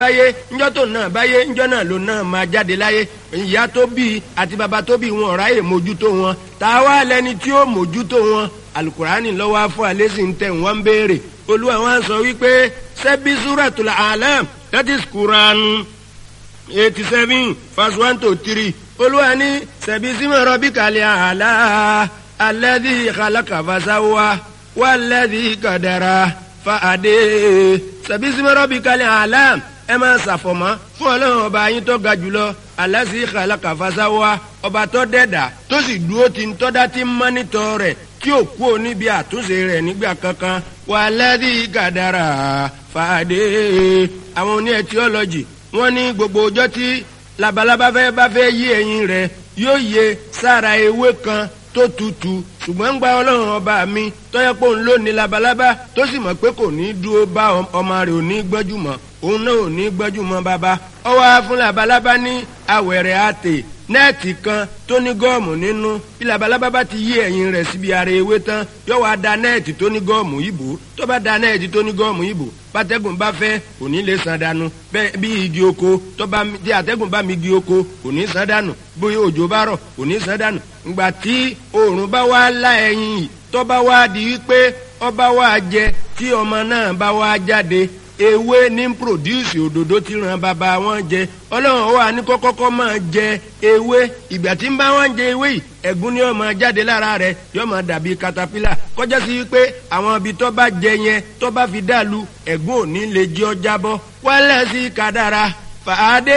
báyé ńjọ́ tó náà báyé ńjọ́ náà ló náà máa jáde láyé ìyá tó bí àti bàbá tó bí wọn ọ̀ráyè mójútó wọn tá a wá lẹni tí ó mójútó wọn alukurani lọ́wọ́ afọ alẹ́sìn ń tẹ̀ wọ́n ń béèrè olúwa wọn sọ wípé sẹ́bí suratul alam that is Quran eighty seven verse one to three olúwa ní sẹ́bí símọ̀ rọ́bì kàlẹ́ àlá alladhi khalaqa fasawa walladhi qadara fa'ade sẹ́bí símọ̀ rọ́bì kàlẹ́ àlá ẹ máa ṣàfọ̀mọ́ fún ọlọ́run ọba yín tó ga jùlọ alasi khalaqa fasawa ọba tó dẹ́dà tó sì dúró ti ń tọ́dá tí ń mọ́nítọ́ rẹ̀ tí ò kú ò níbi àtúnṣe rẹ̀ nígbà kankan walladhi qadara fa'ade àwọn oní etiọ́lọ́jì wọ́n ní gbogbo ọjọ́ tí labalábá fẹ́ bá fẹ́ yí ẹyin rẹ̀ yóò yẹ sára ewé kan tó tutù ṣùgbọ́n ń gba ọlọ́run ọba mi tọ́yẹ pé òun ló ní labalábá tó sì mọ̀ pé kò ní dúró bá ọmọ rẹ̀ ò ní gbọ́jú mọ́ òun náà ò ní gbọ́jú mọ́ bàbá ọwọ́ fún labalábá ní awẹ̀rẹ̀ àtè nẹ́ẹ̀tì kan tó ní gọ́ọ̀mù nínú bí labalábá bá ti yí ẹ̀yìn rẹ̀ síbi ara ewé tán yóò wá da nẹ́ẹ̀tì tó ní gọ́ọ̀mù ìbò tó bá da nẹ́ẹ̀tì tó ní gọ́ọ̀mù ìbò bátẹ́gùn bá fẹ́ kò ní lè san dànù bẹ́ẹ̀ bí igi oko tó bá tí àtẹ́gùn bá mi igi oko kò ní san dànù bóyá òjò bá rọ̀ kò ní san dànù ìgbà tí oòrùn bá wá lá ẹyin yìí tó bá wá di wípé ọba wá jẹ tí ọmọ náà bá wá jáde ewé ní produce òdòdó tí ràn bàbá wọn jẹ ọlọ́run wà ní kọ́kọ́kọ́ máa jẹ ewé ìgbà tí ń bá wọn jẹ ewé yìí ẹ̀gún ni ó máa jáde lára rẹ̀ yóò máa dàbí katapila kọjá sí wípé àwọn ibi tó bá jẹ yẹn tó bá fi dàlú ẹ̀gún ò ní lè jẹ́ ọ jábọ́ wálẹ̀ sí kádàrá fàádé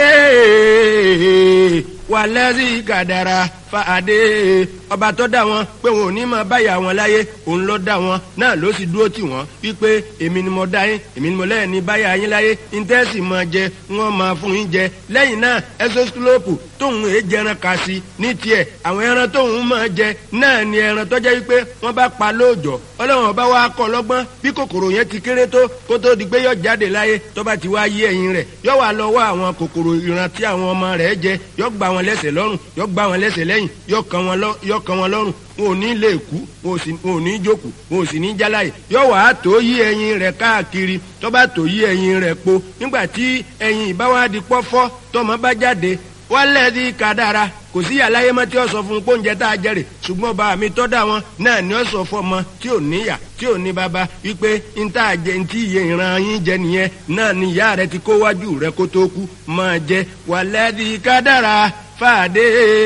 wálẹ̀ sí kádàrá fàádé ọba tó dá wọn pé wọn ò ní máa báyà wọn láyé òun ló dá wọn náà ló sì dúró tì wọn wípé èmi ni mo dá yín èmi ni mo lẹ́yìn ní báyà yín láyé íńtẹ́sì máa jẹ wọ́n máa fún yín jẹ lẹ́yìn náà ẹsọ́sílópù tóun èé jẹran kà sí ní tiẹ̀ àwọn ẹran tóun máa jẹ náà ni ẹran tó jẹ́ wípé wọ́n bá pa lóòjọ́ ọlọ́run ọba wa kọ́ lọ́gbọ́n bí kòkòrò yẹn ti kéré tó kó tó di pé yọ jáde láyé tó bá ti wá yí ẹyin rẹ̀ yọ wà lọ́wọ́ àwọn kòkòrò ìran tí àwọn ọmọ rẹ̀ jẹ yọ gbà wọn lẹ́sẹ̀ lọ́rùn yọ gbà wọn lẹ́sẹ̀ lẹ́yìn yọ kàn wọn lọ́rùn wọn ò ní lè kú wọn ò ní jókòó wọn ò sì ní jáláyè yọ wà á tó yí ẹyin rẹ̀ káàkiri tó bá tó yí ẹyin rẹ̀ po nígbà tí ẹyin ìbáwádìí pọ́fọ́ tọmọ bá jáde wálẹ̀ di kádàrá kò sí àlàyé mọ́ tí ó sọ fún pọ́njẹ tá a jẹrè ṣùgbọ́n bá mi tọ́ da wọn náà ni ó sọ fún ọmọ tí ò níyà tí ò ní bàbá wípé n tá a jẹ ntí iye ìran yín jẹ nìyẹn náà ni ìyá rẹ ti kó wájú rẹ kó tó kú máa jẹ wálẹ̀ di kádàrá fàdé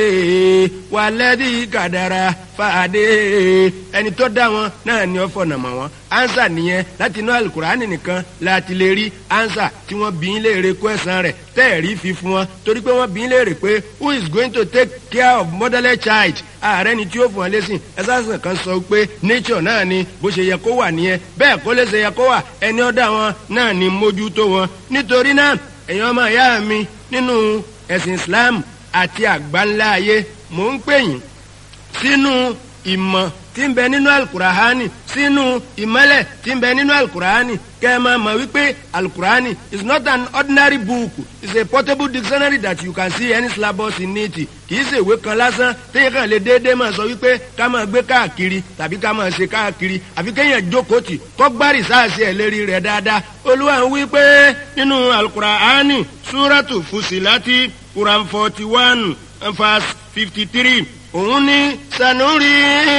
wàlẹ́dí kàdàrà fàdé ẹni tó dá wọn náà ni ó fọ̀nà mọ̀ wọn ansa nìyẹn láti inú alukurani nìkan láti lè rí ansa tí wọ́n bí ń léèrè kó ẹ̀sán rẹ̀ tẹ́ẹ̀rí fi fún wọn torí pé wọ́n bí ń léèrè pé who is going to take care of motherless child ààrẹ ni tí ó fún wọn lẹ́sìn ẹ̀sán kan sọ pé nature náà ni bó ṣe yẹ kó wà nìyẹn bẹ́ẹ̀ kó lè ṣe yẹ kó wà ẹni ó dá wọn náà ni mójútó wọn nítorí náà èèyàn ọmọ ìyá mi nínú ẹ̀sìn Islam àti àgbáńlá ayé mò ń pè yín sínú ìmọ̀ tí ń bẹ nínú alukurahani sínú ìmọ̀lẹ̀ tí ń bẹ nínú alukurahani kẹ́ ẹ máa mọ̀ wípé alukurahani is not an ordinary book it's a portable dictionary that you can see any syllabus in it kìí ṣe ìwé kan lásán téèyàn kàn lè déédéé máa sọ wípé ká máa gbé káàkiri tàbí ká máa ṣe káàkiri àfi kéèyàn jókòó tì kọ́ gbárì sáàsì ẹ̀ lérí rẹ̀ dáadáa olúwa ń wí pé nínú alukurahani súrátù fusilati quran forty one verse fifty three òun ní sanuri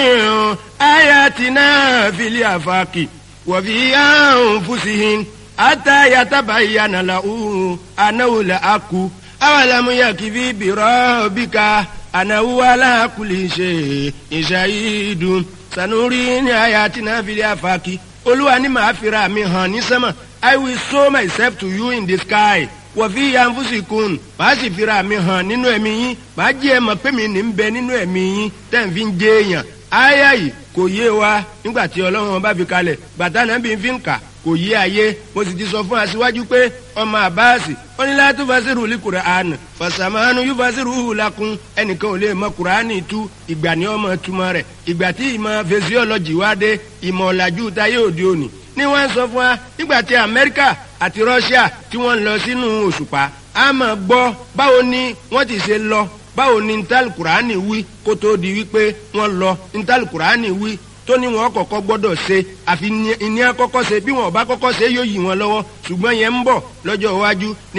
ayatina fili afaki wàfi anfusihin ata yatabayyana lahu anahu la aku awalamu yakifi birobika anahu ala kulli shay'in shahidun sanuri ní ayatina fili afaki olúwa ní màá fira mi hàn ní sẹ́mà i will show myself to you in the sky wọ̀fí yanfusikun màá sì fira mi hàn nínú ẹ̀mí yín màá jẹ́ ẹ mọ̀ pé mi ní bẹ nínú ẹ̀mí yín tẹ̀ ń fi ń jẹ́ èèyàn áyà yìí kò yé wa nígbà tí ọlọ́run bá fi kalẹ̀ bàtà náà bí n fi ń kà kò yé ayé mo sì ti sọ fún aṣíwájú pé ọmọ àbáàsì ó ní láti fasiru li Qur'an fasamanu yóò fasiru lakun ẹnìkan ò lè mọ Qur'ani tú ìgbà ní ọmọ túmọ̀ rẹ̀ ìgbà tí ìmọ̀ physiology wá dé ìmọ̀ ọ̀làjú táyé òde òní ni wọ́n sọ fún wa nígbà tí Amẹ́ríkà àti Russia tí wọ́n lọ sínú òṣùpá a máa gbọ́ báwo ni wọ́n ti ṣe lọ báwo ni ntàlù kùránì wí kó tó di wípé wọ́n lọ ntàlù kùránì wí tó ní wọn kọ́kọ́ gbọ́dọ̀ ṣe àfi ní àkọ́kọ́ ṣe bí wọn ò bá kọ́kọ́ ṣe yóò yí wọn lọ́wọ́ ṣùgbọ́n yẹn ń bọ̀ lọ́jọ́ iwájú